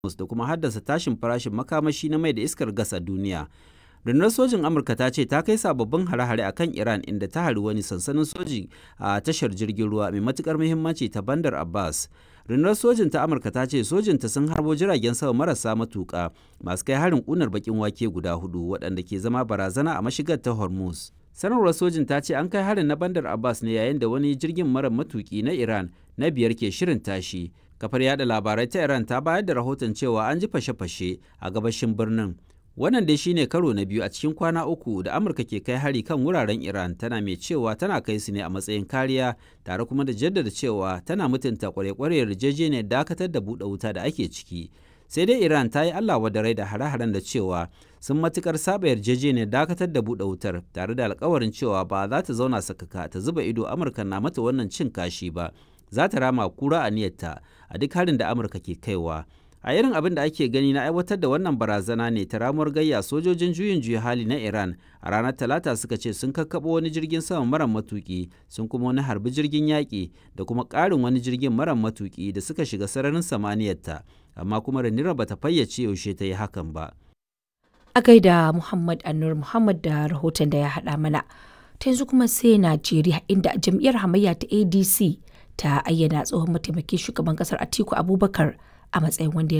da kuma haddasa tashin farashin makamashi na mai da iskar gas a duniya. rundunar sojin amurka ta ce ta kai sababbin hare-hare akan iran inda ta hari wani sansanin soji a tashar jirgin ruwa mai matukar muhimmanci ta bandar abbas rundunar sojin ta amurka ta ce sojinta sun harbo jiragen sama marasa matuka masu kai harin kunar bakin wake guda hudu waɗanda ke zama barazana a mashigar ta hormuz sanarwar sojin ta ce an kai harin na bandar abbas ne yayin da wani jirgin mara matuki na iran na biyar ke shirin tashi kafar yada labarai ta iran ta bayar da rahoton cewa an ji fashe-fashe a gabashin birnin wannan dai shine karo na biyu a cikin kwana uku da amurka ke kai hari kan wuraren iran tana mai cewa tana kai su ne a matsayin kariya tare kuma da jaddada cewa tana mutunta kware-kware yarjejeniyar dakatar da buɗe wuta da ake ciki sai dai iran ta yi allah rai da hare-haren da cewa sun matukar saba yarjejeniyar dakatar da buɗe wutar tare da alkawarin cewa ba za ta zauna sakaka ta zuba ido amurka na mata wannan cin kashi ba za ta rama kura a niyyarta a duk harin da amurka ke kaiwa a irin abin da ake gani na aiwatar da wannan barazana ne ta ramuwar gayya sojojin juyin juya hali na iran a ranar talata suka ce sun kakkaɓo wani jirgin sama mara matuki sun kuma wani harbi jirgin yaƙi da kuma ƙarin wani jirgin mara matuki da suka shiga sararin samaniyarta amma kuma ranira bata fayyace yaushe ta yi hakan ba a gaida muhammad anur muhammad da rahoton da ya haɗa mana ta yanzu kuma sai najeriya inda jam'iyyar hamayya ta adc ta ayyana tsohon mataimakin shugaban kasar atiku abubakar a matsayin wanda ya